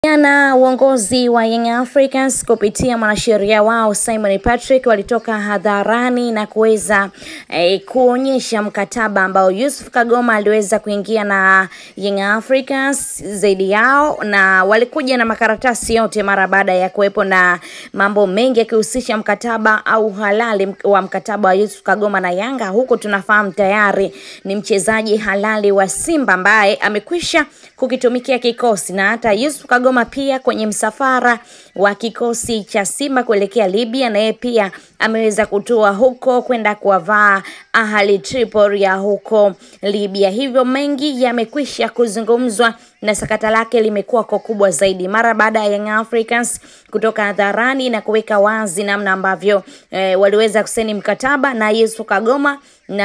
Jana uongozi wa Young Africans kupitia mwanasheria wao Simon Patrick walitoka hadharani na kuweza eh, kuonyesha mkataba ambao Yusuf Kagoma aliweza kuingia na Young Africans zaidi yao, na walikuja na makaratasi yote mara baada ya kuwepo na mambo mengi yakihusisha mkataba au halali wa mkataba wa Yusuf Kagoma na Yanga, huku tunafahamu tayari ni mchezaji halali wa Simba ambaye amekwisha kukitumikia kikosi na hata Yusuf Kagoma pia kwenye msafara wa kikosi cha Simba kuelekea Libya, na yeye pia ameweza kutua huko kwenda kuwavaa Ahli Tripoli ya huko Libya. Hivyo mengi yamekwisha kuzungumzwa na sakata lake limekuwa kwa kubwa zaidi mara baada ya Young Africans kutoka hadharani na kuweka wazi namna ambavyo eh, waliweza kusaini mkataba na Yusuf Kagoma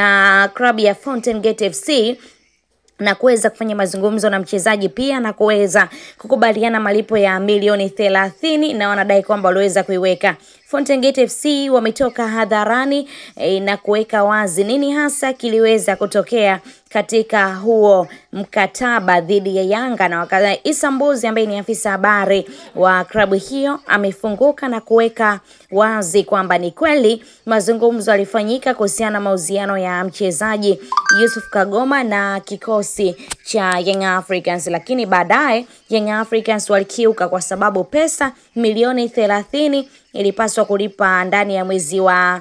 na klabu ya Fountain Gate FC na kuweza kufanya mazungumzo na mchezaji pia na kuweza kukubaliana malipo ya milioni thelathini na wanadai kwamba waliweza kuiweka. Fountain Gate FC wametoka hadharani e, na kuweka wazi nini hasa kiliweza kutokea katika huo mkataba dhidi ya Yanga na wakati Issa Mbuzi ambaye ni afisa habari wa klabu hiyo amefunguka na kuweka wazi kwamba ni kweli mazungumzo yalifanyika kuhusiana na mauziano ya mchezaji Yusuf Kagoma na kikosi cha Young Africans, lakini baadaye Young Africans walikiuka kwa sababu pesa milioni thelathini ilipaswa kulipa ndani ya mwezi wa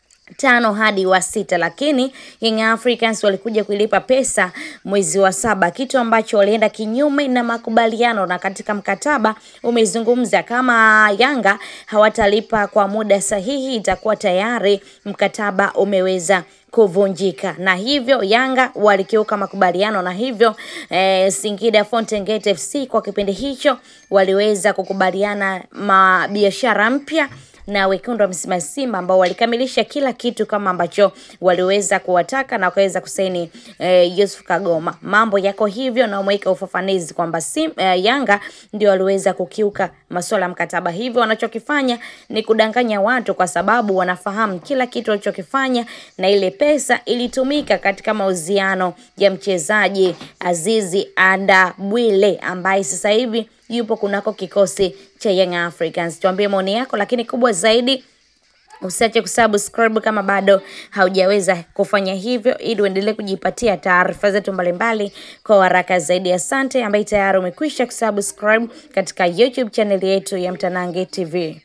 tano hadi wa sita, lakini Young Africans walikuja kuilipa pesa mwezi wa saba, kitu ambacho walienda kinyume na makubaliano, na katika mkataba umezungumza kama Yanga hawatalipa kwa muda sahihi, itakuwa tayari mkataba umeweza kuvunjika na hivyo Yanga walikiuka makubaliano na hivyo eh, Singida Fountain Gate FC kwa kipindi hicho waliweza kukubaliana mabiashara mpya na wekundu wa Msimbazi Simba ambao walikamilisha kila kitu kama ambacho waliweza kuwataka na wakaweza kusaini eh, Yusuf Kagoma. Mambo yako hivyo na umeweka ufafanuzi kwamba sim, eh, Yanga ndio waliweza kukiuka masuala ya mkataba, hivyo wanachokifanya ni kudanganya watu, kwa sababu wanafahamu kila kitu walichokifanya, na ile pesa ilitumika katika mauziano ya mchezaji Azizi Anda Bwile ambaye sasa hivi yupo kunako kikosi cha Young Africans. Tuambie maoni yako, lakini kubwa zaidi usiache kusubscribe kama bado haujaweza kufanya hivyo, ili uendelee kujipatia taarifa zetu mbalimbali kwa haraka zaidi. Asante ambaye tayari umekwisha kusubscribe katika YouTube channel yetu ya Mtanange TV.